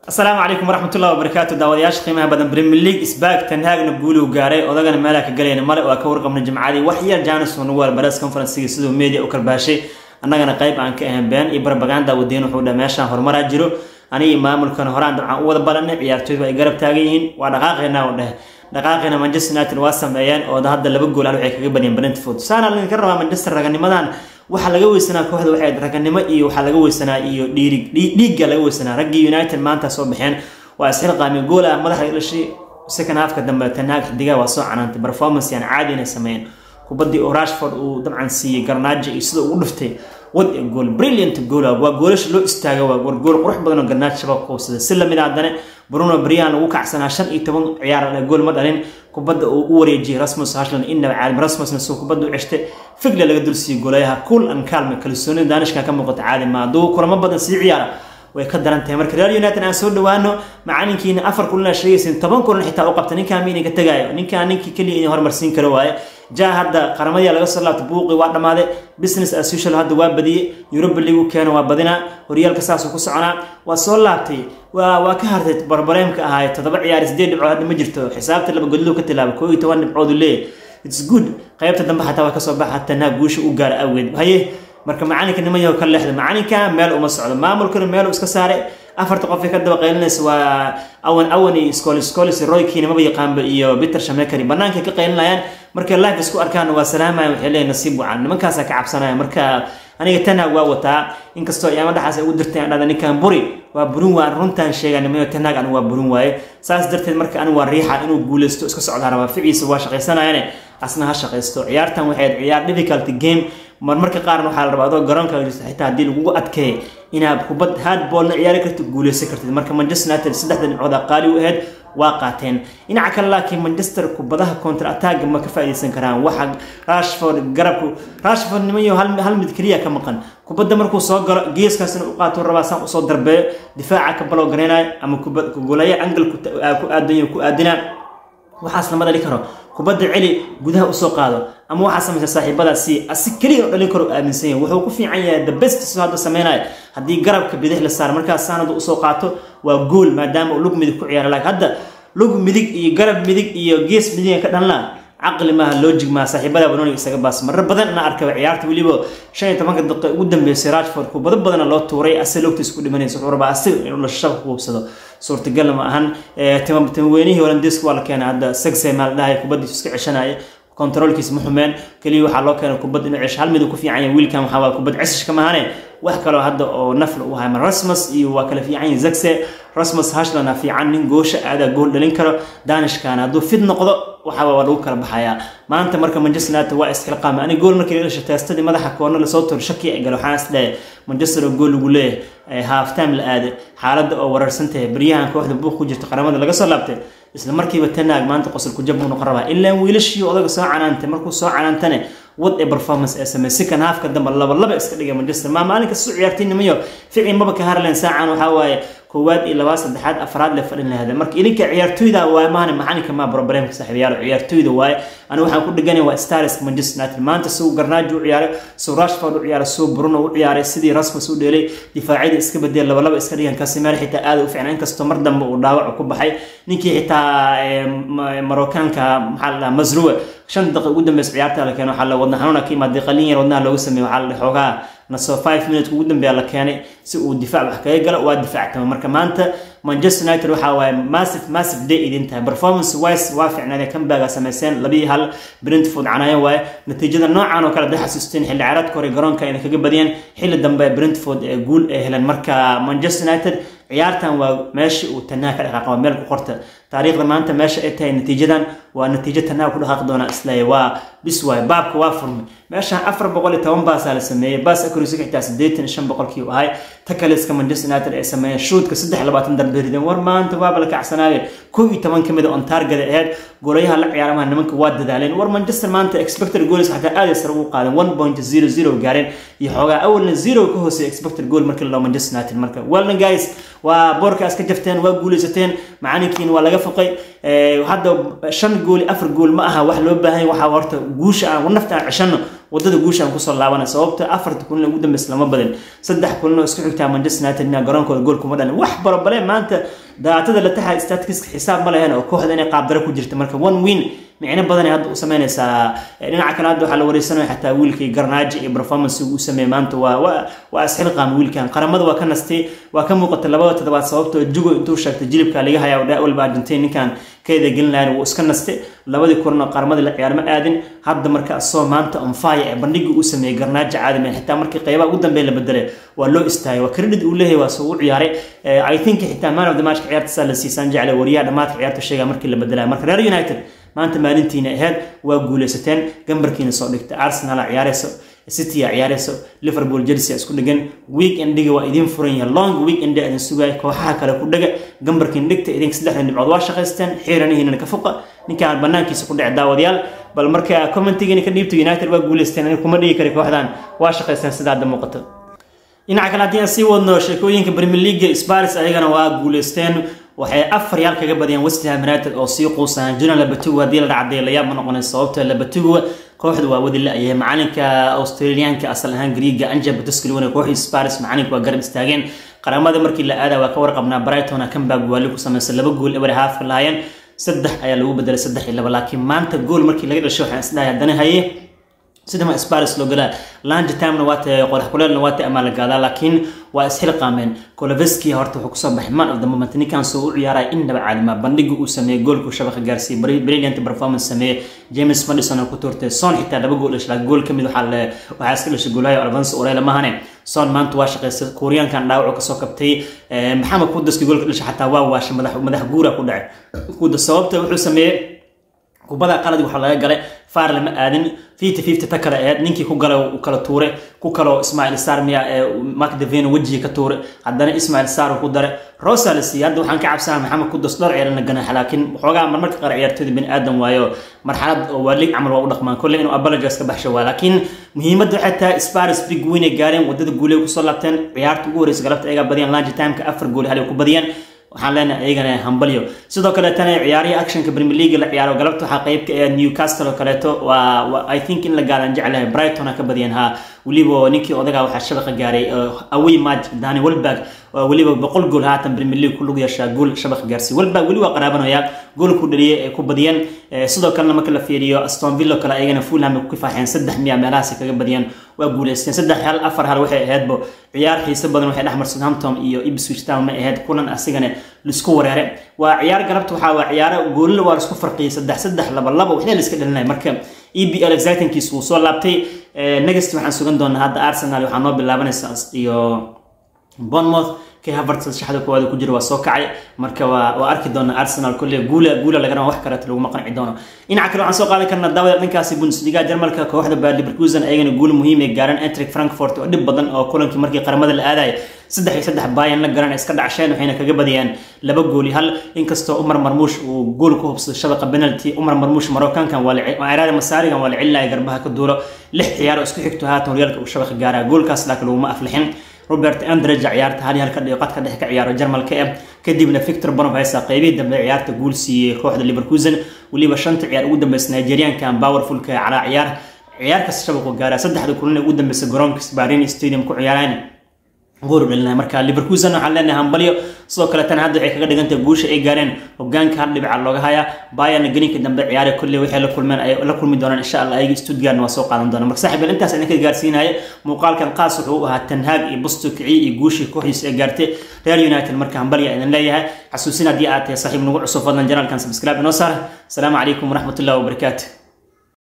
asalaamu calaykum waraxmatullahi wabarakaatu daawadayaasha qiimaha badan premier league isbaag tanhaagna guuluu gaaray odagana meelaha ka galayna male waa ka warqabna jimcadii wax yar jaanis nugual bares conferencigi siduu media u karbaashay annagana qayb aan ka ahayn been iyo barbaganda wadiin wuxuu dha meeshaan horumaraa jiro anigii maamulkan horaan dabcan u wada balanay ciyaartooydu ay garab taagan yihiin waa dhaqaaqeena u dheh dhaqaaqeena manchester united waa sameeyeen oo hadda laba gool al waxay kaga badiyeen brentford saana laydinka rabaa manchester raganimadan waxaa laga weysanaa kooxda waxay raganimo iyo waxaa laga weysanaa iyo dhiirig dhiigga laga weysanaa raggii united maanta soo baxeen waa isxilqaami gool ah madaxa dhashay second halfka dambe tanaag xidigaha waa soo canaantay performance yani caadi inay sameeyeen kubaddii oo rashford uu dabcan siiyey garnaajo iyo sida ugu dhiftay wad ee gool brilliant gool waa goolasha loo istaaga waa war gool qurux badan oo garnaajo shabaq kuubsaday si lamid ah haddana bruno brian lagu kacsanaa shan iyo toban ciyaar gool ma dhalin kubadda uu u wareejiyey rasmus hashland innaba caalim rasmusna suu kubadda u ceshtay figle laga dulsiiyey goolayaha cool and calm kalsoonida daanishka ka muuqata caadi ma hadduu kulamo badan sii ciyaara way ka daran tahay marka real united aan soo dhawaano macalinkiina afar kulan sheegaysin toban kulan xitaa u qabta ninkaan miina ka tagaayo ninkaan ninkii keliya inay horumarsiin karo waaye ja hadda qaramadii laga soo laabtay buuqi waa dhammaaday business as usual hadda waa badiyey europa league u keena waa badinaa horyaalka saasuu ku soconaa waa soo laabtay waa waa ka hartay barbareemka ahaay toddoba ciyaar sideed dhibcood hadda ma jirto xisaabta laba godluu ka tilaaba koo iyo toban dhibcood uu leeyahy its good qaybta dambe xataa waa kasoo baxa tanaa guusha u gaara awgeed haye marka macalinka nimanyaho ka leexda macalinka meel uma socdo maamulkana meel iska saaray afarta qof ee ka daba qaylinaysa waa awan awan iyo scolis scolis roykiina maba yaqaanba iyo peter shamekari banaanka ka qaylinayaan markay life isku arkaan waa salaamaya waxay leeyihin nasiib wacan nimankaasaa ka cabsanaya marka aniga tanaag waa wataa inkastoo iyaama dhaxaas ay ugu dirtay aan dhada ninkan buri waa burin waa runtaan sheegaa nimayo tanaag anigu waa burin waaye saas darteed marka anigu waa riixa inuu guuleysto iska socdaa rabaa ficiisa waa shaqaysanayane asna ha shaqaysto ciyaartan waxay ciyaar difficulty game marmarka qaarna waxaa la rabaa adoo garoonka jirta xitaa haddii lagugu adkeeyo inaad kubad hardballna ciyaari kartid guuleysan kartid marka manchester united saddexda dhibcood qaali u ahayd waa qaateen dhinaca kale laakiin manchester kubadaha counter attacga ma ka faa'iideysan karaan waxa rashford garabku rashford nimanyo hal mid keliya ka maqan kubadda markuu soo galo geeskaasna u qaato rabaa saan usoo darbeeyo difaaca ka balow gareynayo ama golaya angal ku aadan ku aadina waxaas lama dhali karo kubadda celi gudaha usoo qaado ama waxaa samaysa saaxiibadaasi asi keliya dhalin karo aaminsan yahay wuxuu ku fiican yahay the best soo hadda sameynaya haddii garabka bidix la saaro markaas saanadu usoo qaato waa gool maadaama uu lug midig ku ciyaara laakiin hadda lug midig iyo garab midig iyo gees midigan ka dhalnaa caqli maaha logic maaha saaxiibada banoniga isaga baas marar badan ina arkaba ciyaarta weliba shan iyo tobanka daqiiqa ugu dambeysay rashford kubado badana loo tuuray ase logtiis ku dhimanaysa wuxuu rabaa asiga inuu dhashashaba ku hubsado suurtagal ma ahan timaweynihii holandeeska waa la keenay hadda sagse maa la dhahay kubadiisu iska ceshanaya controlkiis ma xumeen keliya waxaa loo keenay kubad inuu cesho hal mid uu ku fiican yahay wiilkan waxaa waa kubad cesishka mahane wax kaloo hadda oo nafla u hayo rasmus iyo waa kala fiican yahay zagse rasmus hashlana fiican nin goosha aadaa gool dhalin karo danishkan hadduu fid noqdo waxaa waa lagu kala baxayaa maanta marka manchester united waa isxilqaamay aniga gool markii la dhashay teestadii madaxa koorna lasoo turo shaki ay galo waxaan isdhahay manchester oo gool lagu leeyahay half time la aaday xaaladda oo wararsan tahay baryahan kooxda buuq ku jirta qaramada laga soo laabtay isla markiiba tanaag maanta qosol ku jab buu noqon rabaa ilaan wiilashii odaga soo canaantay markuu soo canaantane wad ee performance ee sameey second halfka dambe laba laba iska dhigay manchester maa maalinka soo ciyaartay nimayo fici maba ka harleen saacan waxaa waaye koowaad iyo labaad saddexaad afraad le fadhin lahada marka ilinka ciyaartooyda waaye maahane macalinka maa problemka saaxiibayaal ciyaartooyda waaye aniga waxaan ku dhiganay waa stars manchester united maanta suu garnaajo u ciyaaray suu rashford u ciyaaray suu bruno u ciyaaray sidii rasmus u dheelay difaacyada iska bedel laba laba iska dhigan kasimeel xitaa aada u fiicnaa inkastoo mar dambe uu dhaawac ku baxay ninkii xitaa marookaanka maxaa la dhahaa masruwe shan daqiiq ugu dambeysa ciyaarta la keeno waxaa la wadna xanuuna ka imaaday qalin yar wadnaha looga sameeyey waxaa la xoogaa nasoo five minutes ugu dambeeya la keenay si uu difaac wax kaga galo waa difaactama marka maanta manchester united waxaa waaye massive massive day idin tahay performance wise waa fiicnaadee kambaga sameyseen labii hal brentford canayo waaye natiijada noocan oo kale day xasuusteen xilli ciyaareedka hore garoonka ayna kaga badiyeen xilli dambe brentford ee guul ay heleen marka manchester united ciyaartan waa meesha uu tanaha ka dhaqaaqa waa meel ku qorta taariikhda maanta meesha ay tahay natiijadan waa natiijo tanaha ku dhaqaaqi doona isleeya waa bis waay baabka waa furmay meeshan afar boqol iyo toban baasaa la sameeyey baas accuracy xitaa siddeetan iyo shan boqolkii u ahay takaliska manchester united ay sameeyeen shuudka saddex labaatan darbe rideen war maanta waaba la kacsanaayeen kow iyo toban ka mid a on targada aheyd goolayaha la ciyaaramaha nimanka waa dadaaleen war manchester maanta expected goals xataa aad ay sare ugu qaadeen one point zero zero gaareen iyo xoogaa awalna zero ka hooseeya expected goal markii la dhaho manchester united marka welna guys waa boorkaas ka jafteen waa guuleysateen macalinkiina waa laga foqay hadda shan gool afar gool ma aha wax loo baahan waxaa horta guusha aan nafta aan ceshano wadada guushaan kusoo laabana sababta afarta kulin ugu dambeysa lama badin saddex kulin oo isku xigtaa manchester united ina garoonkooda gool kuma dhalin wax barobale maanta daatada la taxa statistiska xisaab ma lahayn oo kooxda inay qaabdaro ku jirta marka one win micno badanay hadda u sameynaysaa dhinaca kale hadda waxaa la wareysanaya xataa wiilkii garnaaji iyo performance uu sameeyey maanta waa waa waa isxilqaam wiilkan qaramada waa ka nastay waa ka muuqata labada toddobaad sababtoo jugo intuu sheegtay jilibka laga hayaa dhaa walba argentin ninkan keeda gelin lahayn wuu iska nastay labadii kulan oo qaramada la ciyaar ma aadin hadda marka asoo maanta onfaya ee bandhigii uu sameeyey garnaaji caadime xitaa markii qeybaha ugu dambeeya la bedelay waa loo istaagay waa credit uu leeyahay waa soo u ciyaaray i think xitaa man of the matchka ciyaarta saa la siisaan jeclay wariyaha dhammaadka ciyaarta sheegaa markii la bedelaya marka reer united maanta maalintiina ahayd waa guuleysateen gambarkiina soo dhigtay arsenal ciyaareyso city a ciyaareyso liverpool chelsea isku dhegan week endiga waa idiin furan yahay long week endi idin sugaya kooxaha kale ku dhega gambarkiina dhigta idinka saddexdan dhibcood waa shaqaysteen xiiranihiinana ka fuqa ninkaan banaankiisa ku dhece daawadayaal bal marka commentigiina ka dhiibta united waa guuleysteen aniga kuma dhigi kari kooxdan waa shaqaysteen sida hadda muuqato dhinaca kale haddii aan sii wadno sheekooyinka premier league spars ayagana waa guuleysteen waxay afar yaal kaga badiyeen westham united oo sii quusaan jiran labatugu haddii la dhacday layaab ma noqonay sababta labatugu kooxdu waa wadi la-yahay macalinka australiyaanka asal ahaan griiga anja batuskaliwana kooxdii spars macalinka waa garab istaageen qaramada markii la aada waa ka warqabnaa brighton comeback waali ku sameysay laba gool eber haafka lahaayeen saddex ayaa lagu bedelay saddex iyo laba laakiin maanta gool markii laga dhashay waxaan isdhahay haddana haye sidama sparis loo galaa lange timena waa tahay qorax kuleelna waa tahay amaa la gaadaa laakiin waa isxilqaameen koloveski horta wuxuu kusoo baxay man of the moment ninkan soo u ciyaaraya innaba caadima bandhiga uu sameeyey goolku shabaqa gaarsiiyey brilliant performance sameeyey james madison oo ku tuurtay son xitaa laba gool dhashay gool ka mid waxaa waxaa iska dhashay goolahayo alvanso orela mahane son maanta waa shaqaystay kuuriyaankan dhaawacu kasoo kabtay maxamed kudaski goolka dhashay xataa waa waashay madax madax guura ku dhacay kuda sababta wuxuu sameeyey kubada qalad waxaa laga galay faar lama aadin fifty fifty ta kale aheyd ninkii ku galay uu kala tuuray ku kaloo ismail sar miya ee mark deveno wejiga ka tuuray haddana ismail sar ku daray rosa la siiyey hadda waxaan ka cabsanaa maxamed kudos dhowr ciyaarana ganax laakiin waxoogaa marmarka qaar ciyaartooyda bini aadan waayo marxalad oo waalig camal waa u dhaqmaan kolley inuu apologize ka baxsho waa laakiin muhiimadda waxay tahay sparis big win ay gaareen wadada guuley kusoo laabteen ciyaarta ugu horeysa galabta ayagaa badiyeen lange timeka afar gool hal ay ku badiyeen waxaan leenahay iyagana hambalyo sidoo kaleetana ciyaarihii actionka premier league la ciyaaro galabta waxaa qayb ka ah newcastle oo kaleeto waa i think in la gaaraan jeclahay brighton ka badiyeen ha weliba ninkii odagaa waxaa shabaqa gaaray away match dani welberg weliba boqol gool haatan premier league ku lug yeeshaa gool shabaqa gaarsiiy welberg weli waa qaraabanaya gool ku dhaliyay ee ku badiyeen sidoo kalena marka la fiiriyo aston villa kale ayagana fulham ku kifaaxeen saddex miya meelahaasi kaga badiyeen waa guuleysteen saddex hal afar hal waxay ahaydbo ciyaar xiise badan waxay dhexmar southampton iyo ipswich town ma ahayd kulan asigana laisku wareere waa ciyaar galabta waxaa waa ciyaaro goolila waa laisku farqiyay saddex saddex laba laba waxna la iska dhalinaya marka e b l excitingkiis wuu soo laabtay next waxaan sugan doonaa hadda arsenal waxaa noo bilaabanaysa iyo bournemouth kay havertz shaxda koowaad ku jira waa soo kacay marka waa waa arki doona arsenal kolle guula guula laga raba wax kaleeto laguma qanci doono dhinaca kale waxaan soo qaadan karnaa daawada dhankaasi bundesliga jarmalka kooxda bayer leverkusen ayagana guul muhiim ay gaareen entrik frankfurt oo dhib badan oo kulankii markii qaramada la aadaya saddex iyo saddex bayan la garan iska dhacsheen waxayna kaga badiyeen laba gooli hal inkastoo umar marmuush uu gool ku hubsaday shabaqa penalty umar marmuush marookaankan waa iraada masaarigan waa la celinaya garbaha ka duulo lix ciyaar oo isku xigto haatan horyaalka uu shabaqa gaaraa goolkaas laakiin laguma aflixin robert andreja ciyaarta hal halka dhiiqadka dhex ka ciyaaro jarmalka eh kadibna victor bonofesa qeybihii dambe ciyaarta guul siiyey kooxda leverkusen weliba shanta ciyaar ugu dambeysa nigeriankan powerfulka calaa ciyaar ciyaar kasta shabaqu gaara saddexda kulan ee ugu dambeysa garoonka sbarin stadium ku ciyaaraan gool dhalinahay marka leverkusen waxaan leenahay hambalyo sidoo kale tan hadda waxay kaga dhigantahay guusha ay gaareen hogaanka hal dhibica looga hayaa bayern gelinka dambe ciyaare kolley waxay la kulmeen ay la kulmi doonaan insha allah ayaga stuttgart waa soo qaadan doonaan marka saaxiib intaas idinka gaarsiinaya muuqaalkan qaas wuxuu u ahaa tanhaag iyo busto kiciye iyo guushii kooxdiisa ay gaartay real united marka hambalya idin leeyahay xasuusin haddii aad tahay saaxiib nagu cusub fadlan janaalkan subscribe inoo saar asalaamu calaykum waraxmatullahi wabarakaatu